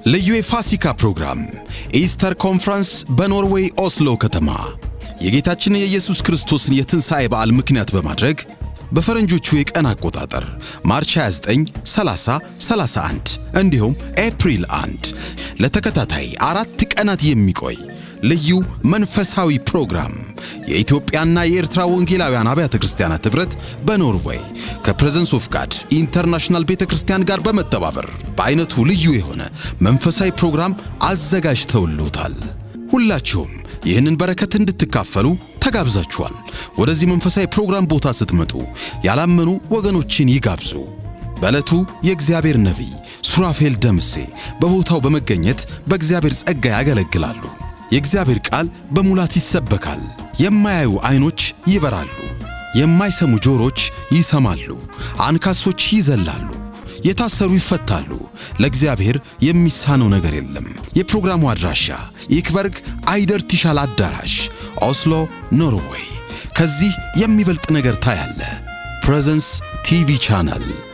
ልዩ የፋሲካ ፕሮግራም ኢስተር ኮንፈረንስ በኖርዌይ ኦስሎ ከተማ የጌታችን የኢየሱስ ክርስቶስን የትንሣኤ በዓል ምክንያት በማድረግ በፈረንጆቹ የቀን አቆጣጠር ማርች 29፣ 30፣ 31 እንዲሁም ኤፕሪል 1 ለተከታታይ አራት ቀናት የሚቆይ ልዩ መንፈሳዊ ፕሮግራም የኢትዮጵያና የኤርትራ ወንጌላውያን አብያተ ክርስቲያናት ኅብረት በኖርዌይ ከፕሬዘንስ ኦፍ ጋድ ኢንተርናሽናል ቤተ ክርስቲያን ጋር በመተባበር በአይነቱ ልዩ የሆነ መንፈሳዊ ፕሮግራም አዘጋጅተውልዎታል። ሁላችሁም ይህንን በረከት እንድትካፈሉ ተጋብዛችኋል። ወደዚህ መንፈሳዊ ፕሮግራም ቦታ ስትመጡ ያላመኑ ወገኖችን ይጋብዙ። በዕለቱ የእግዚአብሔር ነቢይ ሱራፌል ደምሴ በቦታው በመገኘት በእግዚአብሔር ጸጋ ያገለግላሉ። የእግዚአብሔር ቃል በሙላት ይሰበካል። የማያዩ ዐይኖች ይበራሉ፣ የማይሰሙ ጆሮች ይሰማሉ፣ አንካሶች ይዘላሉ፣ የታሰሩ ይፈታሉ። ለእግዚአብሔር የሚሳነው ነገር የለም። የፕሮግራሙ አድራሻ ይክበርግ አይደር ቲሻል አዳራሽ ኦስሎ ኖርዌይ። ከዚህ የሚበልጥ ነገር ታያለ። ፕሬዘንስ ቲቪ ቻናል